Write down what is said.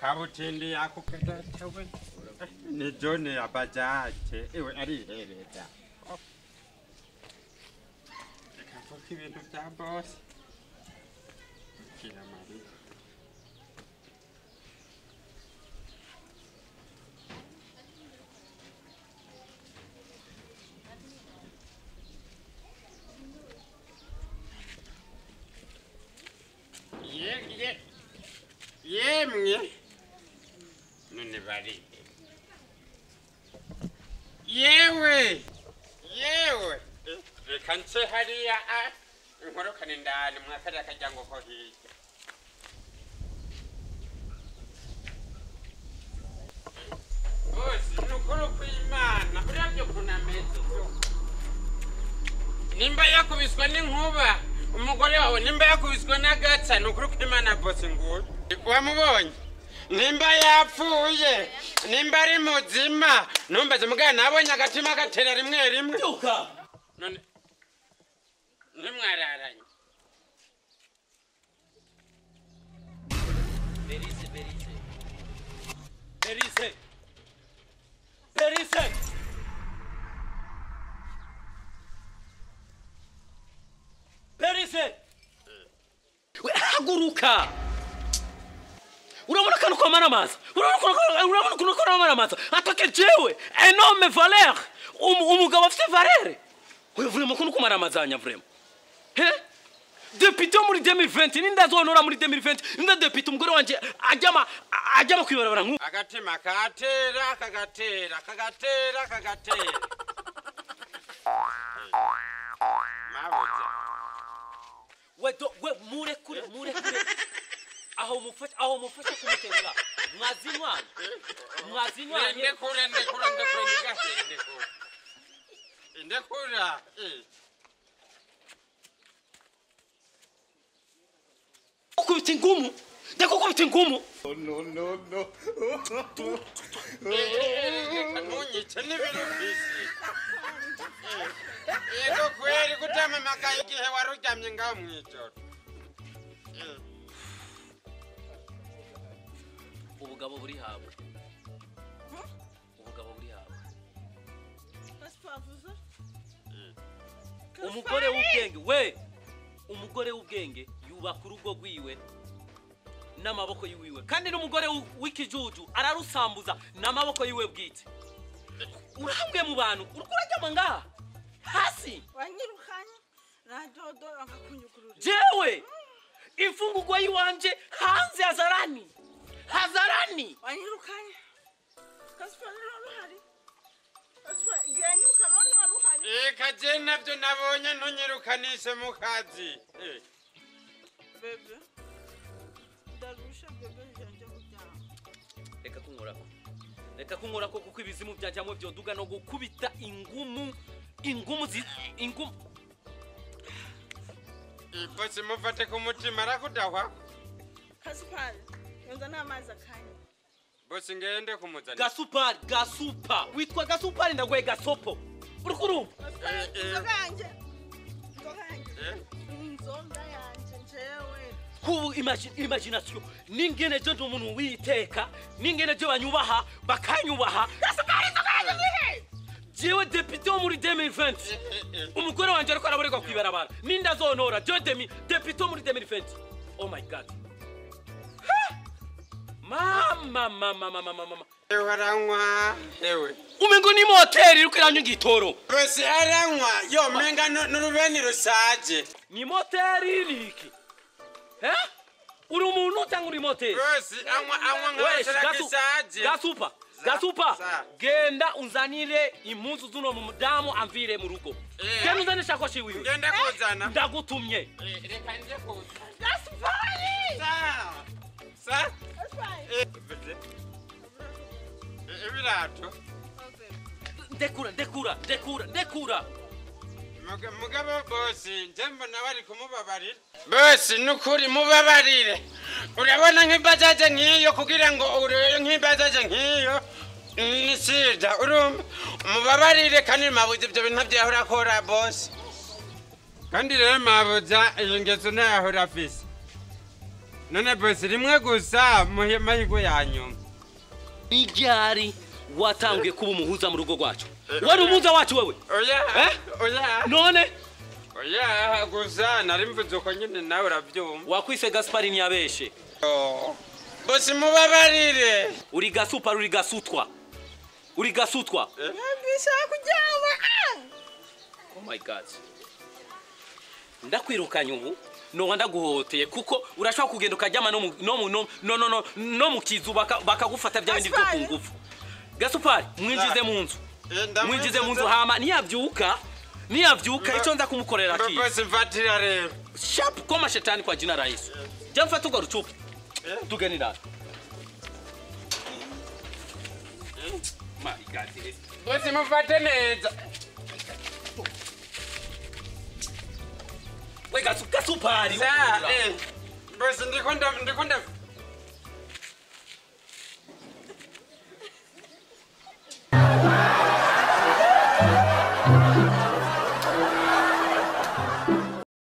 akabutindi ako kadatawe ni jone ya bajaje iwe arihereza ikavuga ibintu bya bose kira mariya ye ye yemwe none bari yewe yewe reka nse hariya a inkorokane ndani mwakariya karyango ko hirya bose ni ukuri kw'imana uravye ukuntu ameze vyo nimba yakubiswe n'inkuba umugore wawe nimba yakubiswe n'agatsa ni ukuri kw'imana bose nguyu wamubonye nimba yapfuye nimba ari muzima numbaze mugana nabonye agatima gatera rimwe rimwe byuka none ntimwararanye berise berise berise berise berise We, haguruka urabona kano kwamara amazi urabona ukuntu- urabona ukuntu kwamara amazi atake jewe enorme valeur Um- umugabo afite valere we vrema ukuntu kumara amazanya vrema he depite wo muri 2020 ninda azonora muri 2020 ninda depite umugore wanje ajyama ajyama kwibarabara nk'ubu agatima kagatera kagatera kagatera kagatera mabuja we do we murekure murekure aho mufasha aho mufasha kumuterura mwazinywa mwazinywa ndekura ndekura ndekura ndigase ndekura ndekura eh. ukubita ingumu ndakukubita ingumu reka ntunyice n'ibiri kwisi yego kweri kutamamagaye igihe wari uryamye ngaho mu ijoro Eh, ubugabo buri hawe ubugabo buri hawe umugore w'ubwenge we umugore w'ubwenge yubaka urugo rwiwe n'amaboko yiwiwe kandi n'umugore w- w'ikijuju ararusambuza n'amaboko yiwe bwite urahambwe mu bantu uriko uraryama ngaha hasi wanyirukanye nadodo akakunyukurura jewe imfungurwa yiwanje hanze hazarani hazarani wanyirukanye kasipari none uhari kasipari igihe yanyiruka none wari uhari reka je nabyo nabonye ntunyirukanishe mu kazi Eh, bebe ndarusha bebe njya kuryama reka kunkorako reka kunkorako kuko ibizimu byajyamo byoduga no gukubita ingumu ingumu zi ingumu bose mufate ku mutima arakudahwa kasipari yonza n'amazi akanya bose ngende kumuzanira gasupari gasupa witwa gasupari ndaguhe gasopo uri kurumva kasipari Eh, eh. inzoga yanjye inzoga yanjye Eh? inzoga yanjye njewe kubu imagi- imagination ningene je ndi umuntu witeka ningene je banyubaha bakanyubaha gasupari inzoga yanjye nihe jewe depite wo muri 2020 umugore wanje ariko araborerwa kwibarabara ninda zonora je demi depite wo muri 2020 oh my god Ha! mama mama mama mama mama ewe aranywa ewe umengo ni moteri iriko iranywa igitoro bose aranywa yo menga nu- n'urubeni rusaje ni moteri niki eh uri umuntu cyangwa uri moteri bose anywa anywa Wesh, nk'abashara gasu- gisaje gasupa Za- gasupa za. genda unzanire impuzu zuno mu mudamu amvire mu rugo Eh. genda unzanire ishakoshi wiwe ngende kuzana ndagutumye Eh, reka nje kuzana kasipari sa sa kasipari Eh, bete. Eh, ibirato ndekura ndekura ndekura ndekura Muga- mugabo bosi nje mbona bari kumubabarira bosi nukuri mubabarire urabona nk'ibajaje nk'iyo kugira ngo urebe nk'ibajaje nk'iyo ni sida urumva mubabarire kandi mabuze ibyo bintu byahora akora bosi kandi rero mabuza iyo ngeso ntayahora afise none bosi rimwe gusa muhe amahirwe ya nyuma iryari watanguye kuba umuhuza mu rugo rwacu wari umuhuza wacu wewe oya Eh? oya none oya gusa nari mvuze uko nyine nawe urabyumva wakwise gaspari ntiyabeshe Oh. bosi mubabarire uri gasupa uri gasutwa uri gasutwa Bishaka kujyawa. oh my god ndakwirukanye ubu noba ndaguhoteye kuko urashobora kugenda ukaryama no mu- no mu- no- no- no- no- no mu kizu baka- bakagufata bya bindi byo ku Gaspari. ngufu gasupari mwinjize mu nzu mwinjize mu nzu hama niyabyuka niyabyuka icyo nza kumukorera kiyi bosi mfatira rero sharp koma shetani kwa jina la Yesu jya mfata urwo rucupa tugeni nawe My God, this- bosi mufate neza we gasu gasupari Sa, eh, bosi ndiko nda- ndiko nda-